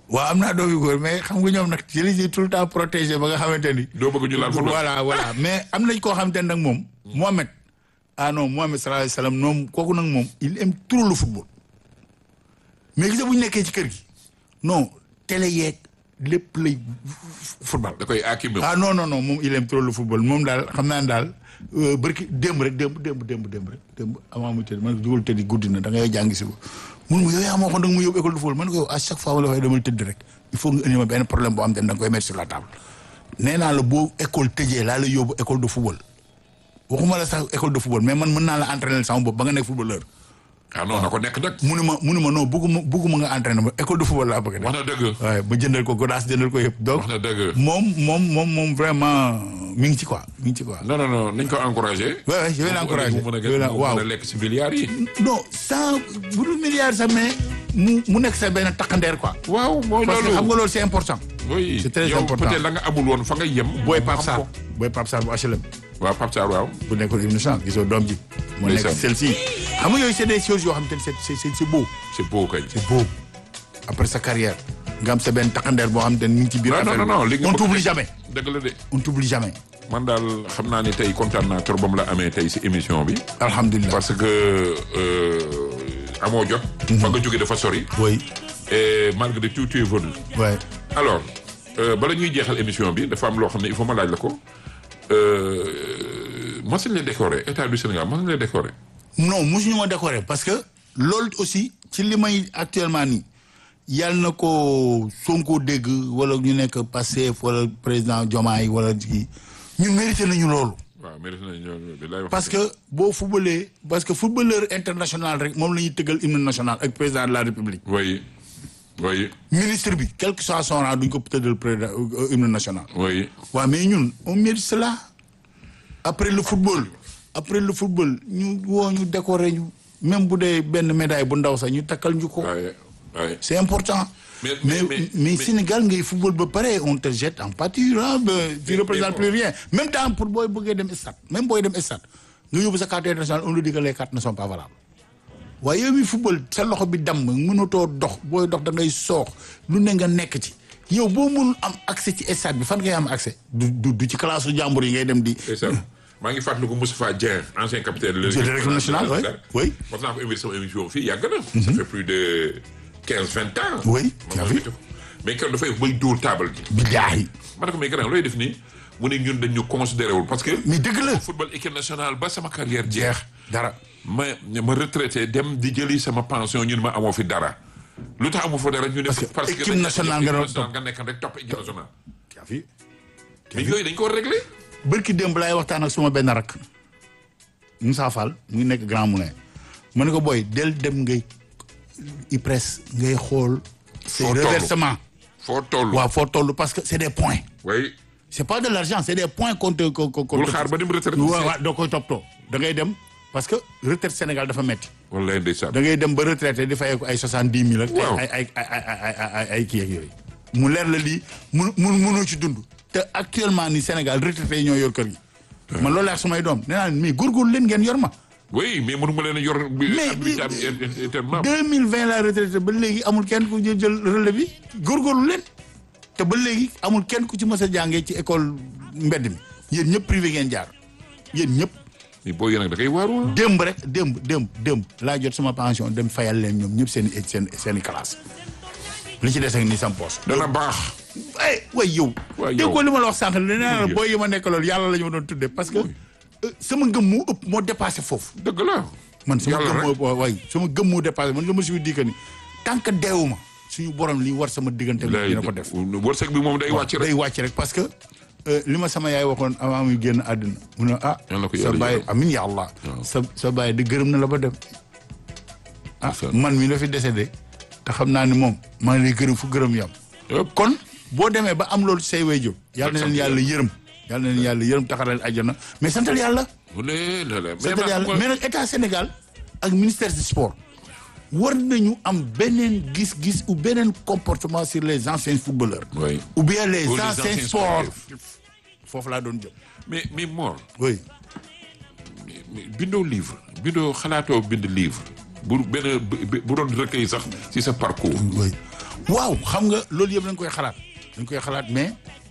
waaw am naa doom yu góor mais xam nga ñoom nag je les ai tout le temps protégé ba nga xamante ni. doo bëgg ñu laal football voilà voilà mais am nañ koo xamante ne nag moom. Mohamed ah non Mohamed sallallahu alayhi wa sallam moom kooku nag moom il aime trop le football. mais gis nga bu ñu nekkee ci kër gi non télé yeeg lépp lay football. da koy aakim ah non non non moom il aime trop le football moom daal xam naa ne daal barki démb rek démb démb démb démb rek démb avant muy tëdd man dugal tëddi guddi na da ngay jàngi si ko mun ma yow yaa ma waxoon da nga ma yóbbu école de football man ko yow à chaque fois ma la waxee dama tëdd rek il faut nga indi ma benn problème boo xam te ne da nga koy mettre sur la table nee naa la boo école tëjee laa la yóbbu école de football waxuma la sax école de football mais man mën naa la entraîner sama bopp ba nga nekk footballeur ah non na ko nekk nag munu ma munu ma non bugguma bugguma nga entraîner ma école de football laa bëgg a def wax na dëgg waaye ba jëndal ko godaas jëndal ko yëpp donc wax na dëgg moom moom moom moom vraiment mi ngi ci quoi mi ngi ci quoi. non non non nañ ko encouragé Ouais, ouais, je vais l'encourager. mu mën a Je vais la- mu waaw. mën a lekk si milliards yi non sans bu dul milliard sax mais mu mu nekk sa benn takkandeer quoi. waaw mooy parce que loolu xam nga loolu c'est important. oui c'est très yow important. peut-être la nga amul woon fa nga yem booy mu Pape xam Sarr ko. booy Pape Sarr bu HLM waaw Pape Sarr waaw bu nekkoon hymne national gisoo doom ji. mu nekk Ndeysaan. celle-ci xam nga yooyu c'est des choses yoo xam te ne c'est c'est c'est c'est beau. c'est beau kañ c'est beau après sa carrière nga am sa benn takkandeer boo xam te ne mi ngi ci biir non non affaire non non li bi nga on bëgg- t'oublie jamais dëgg la de on t'oublie jamais man daal xam naa ni tey kontaan naa trop ba mu la amee tey si émission bi alhamdulilah. parce que euh, amoo jot fa nga jóge dafa sori oui et malgré tout tu es venu ouais. alors euh, bala ñuy jeexal émission bi dafa am loo xam ne il faut ma laaj la ko euh, mos nañ la décorer état du Sénégal mos nañ la décorer non mosuñu ma décorer parce que loolu aussi ci li may actuellement nii yàlla na ko Sonko dégg wala ñu nekk Pastef wala président Diomaye wala kii ñun mérité nañu loolu. waaw mérite nañ ñoo bi lay wax parce que boo footballee parce que footballeur international rek moom la ñuy tëggal hymne national ak président de la république. oui oui ministre bi quel que soit son rang duñ ko tëggal président euh, hymne national. oui waaw mais ñun on mérite cela après le football après le football ñu woo ñu décorer ñu même bu dee benn médaille bu ndaw sax ñu takkal ñu ko. waaye waaye c'est important. Mais- mais mais- mais, mais- mais- Sénégal ngay football ba pare on te jette en pâture ah ba tu Mais- représentes mais plus rien même temps pour booy bëggee dem stade même booy dem stade nga yóbbu sa carte nationale on nous dit que les cartes ne sont pas valables waaye yow mi football sa loxo bi damm mënatoo dox booy dox da ngay soox lu ne nga nekk ci yow boo mënul am accès ci stade bi fan ngay am accès du du du ci classe su jàmbur yi ngay dem di. c'est ça maa ngi fàttaliku Moustapha Dieng ancien capitaine de de l'équipe nationale, oui, oui. mos naa ko invité sama émission fii yàgg na ça fait plus de quinze vingt ans Oui, tu Ma as ma vu. invité ko. mais keroog dafay bay dóor taabal ji billaahi ma ne ko mais grand looy def nii mu ne ñun dañ ñu considéré wul parce que mais dëgg la football équipe nationale ba sama carrière jeex jeex dara. ma ma retraité dem di jëli sama pension ñun ma amoo fi dara lu tax amoo fa dara ñu ne Parce que équipe dañ- nationale nga doon topp. nga nekk rek topp équipe nationale yaa fi mais yooyu dañ ko war a réglé bërki démb laay waxtaan ak suma benn rakk Moussa Fall mu ngi nekk Grand Moulin ma ne ko booy del dem ngay IPRES ngay xool c'est Foo toll. reversement foo toll waaw foo toll parce que c'est des points way c'est pas de l'argent c'est des points qu'on te qu'on qu'on bul xaar ba ni mu retraité waaw waaw doo koy toppatoo da ngay dem parce que retraite Sénégal dafa metti wallaay ndeysaan da ngay dem ba retraité di fayee ko ay soixante dix mille ak Waaw. ay ay ay ay ay ay ay kii ak yooyu mu leer la lii mun mun mënoo ci dund te actuellement ni Sénégal retraité yi ñoo yor kër gi man loolu laa sumay doom nee naa leen mais góorgóorlu leen ngeen yor ma oui mais mënu ma leen a yor bi Mais- habilitable éternellement deux mille vingt la retraité ba léegi amul kenn ku jël jël relais bi góorgóorlu leen te ba léegi amul kenn ku ci mës a jàngee ci école mbedd mi yéen ñëpp privé ngeen jaar yéen ñëpp mais boo yéen nag da koy waaru démb rek démb démb démb laa jot sama pension dem fayal leen ñoom ñëpp seen i seen seen i classe li ci des ak ni sam poos dana baax ay way yow Waay yow. déggoo li ma la wax sànq nee naa la Yow. booy yi ma nekk loolu yàlla la ñu ma doon tuddee parce que euh, sama ngëm moo ëpp moo dépassé foofu dëgg la man sama Yàlla gëm rek. moo waay sama gëm moo dépassé man je me suis dit que ni tant que deewuma suñu borom li war sama diggante bi dina ko def wërsëg bi moom day wàcc rek day wàcc rek parce que euh, li ma sama yaay waxoon avant muy génn àdduna mu ne ah Yal na ko sa yàlla baay yërëm. amin ya allah Waaw. sa sa baay di gërëm na la ba dem ah Ndeysaan. man mi la fi décédé te xam naa ni moom maa ngi lay gërëm fu gërëm yam Yëpp. kon boo demee ba am loolu say way jóg yàlla na sant leen yàlla yërëm yàlla na leen yàlla yërëm taxaral àjjana mais santal yàlla mu ne la la mais santal nag yàlla xam mais nga- nag état Sénégal ak ministère du sport war nañu am beneen gis-gis ou beneen comportement sur les anciens footballeurs Oui. ou bien les Ou les anciens anciens sportifs foofu laa doon jëm mais mais Mor oui mais bindoo livre bindoo xalaatoo bind livre bu benn bu bu doon recueil sax ci sa parcours oui waaw xam nga loolu yëpp dañ koy xalaat dañ koy xalaat mais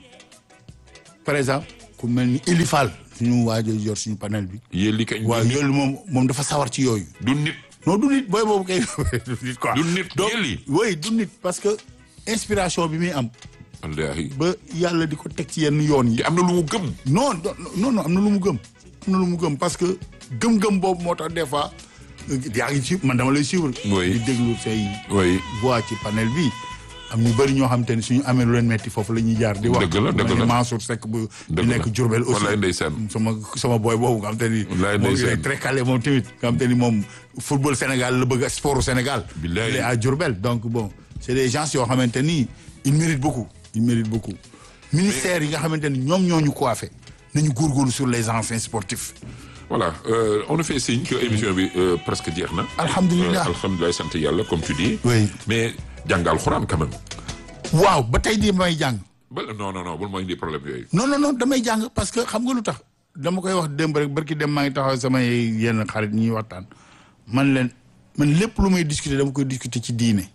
par exemple ku mel ni Elifal suñu waajo yor suñu panel bi yéen li kañ waaw yooyu moom moom dafa sawar ci yooyu du nit non du nit booy boobu kay du nit quoi du nit donc yéeli oui du nit parce que inspiration bi muy am wallaahi ba yàlla di ko teg ci yenn yoon yi te am na lu mu gëm non non non am na lu mu gëm am na lu mu gëm parce que gëm-gëm boobu moo tax des fois yaa ngi ci man dama lay suivre Oui. di déglu say oui voix ci panel bi am ñu bëri ñoo xam te ne suñu amee lu leen metti foofu la ñuy jaar di wax Dëgg la, dëgg mel ni la. Mansour Seck bu di Dëgg la. nekk Diourbel aussi Wallaay ndeysaan. sama sama boy boobu nga xam te ni Wallaay moom il ndeysaan. est très calé moom tamit nga xam te ni moom football Sénégal la bëgg sport Sénégal Billaay. il est à Diourbel donc bon c'est des gens yoo xamante ni ils méritent beaucoup ils méritent beaucoup ministère yi nga xamante ni ñoom ñoo ñu coiffé nañu góorgóorlu sur les anciens sportifs voilà euh, on a fait signe que émission bi euh, presque jeex na Alhamdulillah. Euh, alhamdulilah sant yàlla comme tu dis Oui. mais jàng alxuraan quand même waaw ba tey di may jàng ba non non non bul mooy indi problème yooyu non non non damay jàng parce que xam nga lu tax dama koy wax démb rek barki dem maa ngi taxaw samay yenn xarit ñuy waxtaan man leen man lépp lu may discuter dama koy discuter ci diine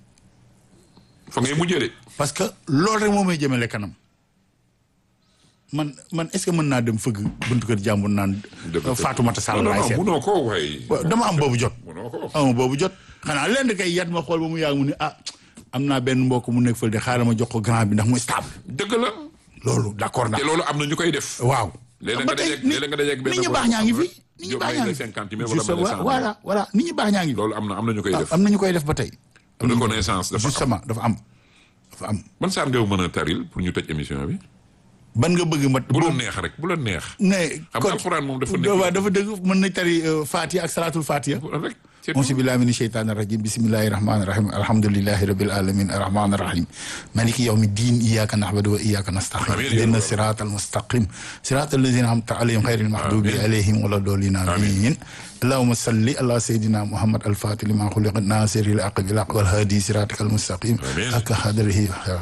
fa ngay mujjee de parce que loolu rek moo may jëmale kanam man man est-ce que mën naa dem fëgg buntu kër jàmbur naan dëgg Fatoumata Sall non laay non seet munoo ko waaye waaw dama am boobu jot munoo ko ama boobu jot xanaa lenn kay yat ma xool ba mu yàgg mu ne ah am naa benn mbokk mu nekk fële de xaaral ma jox ko grand bi ndax muy stable dëgg la loolu d'accord na te loolu am na ñu koy def waaw léeg-léeg ba nga tey dajeeg léeg-léeg nga dajeeg benn nit ñi baax ñaa ngi fi nit ñi Jóob baax may ñaa la ngi fi cinquante mille wala Juste- may la cent voilà voilà nit ñi baax ñaa ngi fi loolu am na am na ñu koy def am na ñu koy def ba tey reconnaissance dafa am justement dafa am dafa am ban saar nga mën a taril pour ñu tëj émission bi ban nga bëgg ma bu la neex rek bu la neex ne xam nga alxuraan moom dafa nekk waaw dafa dëgg mën na tari euh, Fatiha ak salatul Fatiha rek c'est auzu billahi mina sheytaani rajim bismillahi rahmani rahim alhamdulillahi rabbil alamin arrahmani rahim maliki yawmi din iyyaka na'budu wa iyyaka nasta'in Amiin ya ihdina Allah. siratal mustaqim siratal ladzina an'amta alayhim ghayril maghdubi alayhim wala dallin amin اللهم صل على سيدنا محمد الفاتح لما خلق الناصر الحق بالحق والهادي صراطك المستقيم آمين. حق قدره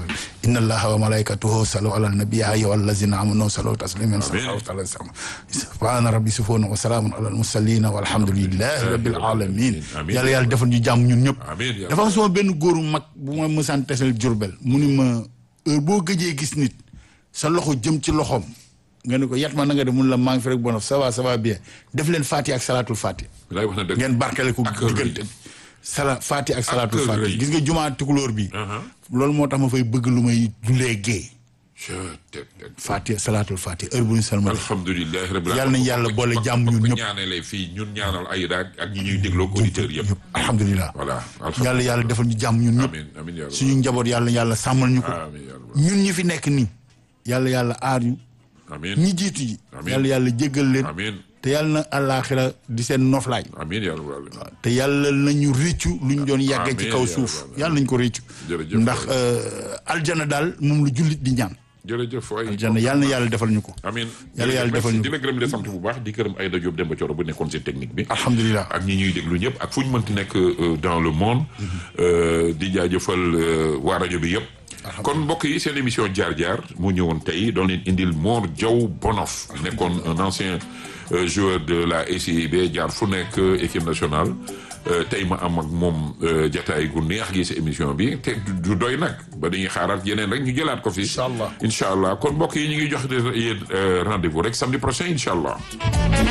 إن الله وملائكته صلوا على النبي يا أيها الذين آمنوا صلوا تسليما صلى الله عليه وسلم سبحان ربي سبحانه وسلام على المرسلين والحمد لله رب العالمين آمين. yàlla yàlla defal ñu jàmm ñun ñëpp Amiin ya dafa am sama benn góoru mag bu ma mësaan tesel Jurbel mu ni ma heure boo gëjee gis nit sa loxo jëm ci loxoom nga ne ko yat ma na nga def mun la maa ngi fi rek bonof ça va ça va bien def leen Fatiha ak salaatul Fatiha laay wax na dëgg ngeen barkele ko Ak rëy. diggante bi sala Fatiha ak salaatul rëy. Fatiha gis nga jumaa tukulóor bi Uh-huh. loolu moo tax ma fay bëgg lu may julee gée Je te- te- Fatiha salaatul Fatiha heure bu ñu salmal alhamdulilah rabbil Yàlla nañ yàlla boole jàmm ñun ñëpp. ñaanale fii ñun ñaanal ay daag ak ñi ñuy dégloo auditeurs yëpp alhamdulilah voilà yàlla yàlla defal ñu jàmm ñun ñëpp amin amin ya suñu njaboot yàlla yàlla sàmmal ñu ko amin ya rabbal ñun ñi fi nekk nii yàlla yàlla aar ñu amin ñi jiitu ji Amiin. yàlla yàlla jéggal leen amin te yàlla na àllaaxira di seen noflaay amin ya rabbal te yàlla nañu réccu luñ doon yàggee ci Amiin, kaw yaa suuf rabbal yàlla nañ ko réccu Jërëjëf ndax waay. euh, aljana daal moom lu jullit di ñaan jërëjëf waay aljana yàlla na yàlla defal ñu ko amin Yàlla yàlla defal ñu di la gërëm di la sant bu baax di gërëm Aïda Diop Demba Thioro bu nekkoon si technique bi alhamdulilah ak ñi ñuy déglu ñëpp ak fu ñu mënti nekk euh, dans le monde euh, di jaajëfal euh, waa rajo bi yëpp kon mbokk yi seen émission jaar-jaar mu ñëwoon tey doon leen indil Mor Diaw Bonof nekkoon un ancien euh, joueur de la SIB jaar fu nekk euh, équipe nationale Euh, tey ma am ak moom euh, jataay gu neex gi si émission bi te du- du doy nag ba dañuy xaaraat yeneen rek ñu jëlaat ko fi Incha allah. incha allah kon mbokk yi ñu ngi jox yéen euh, rendez-vous rek samedi prochain incha allah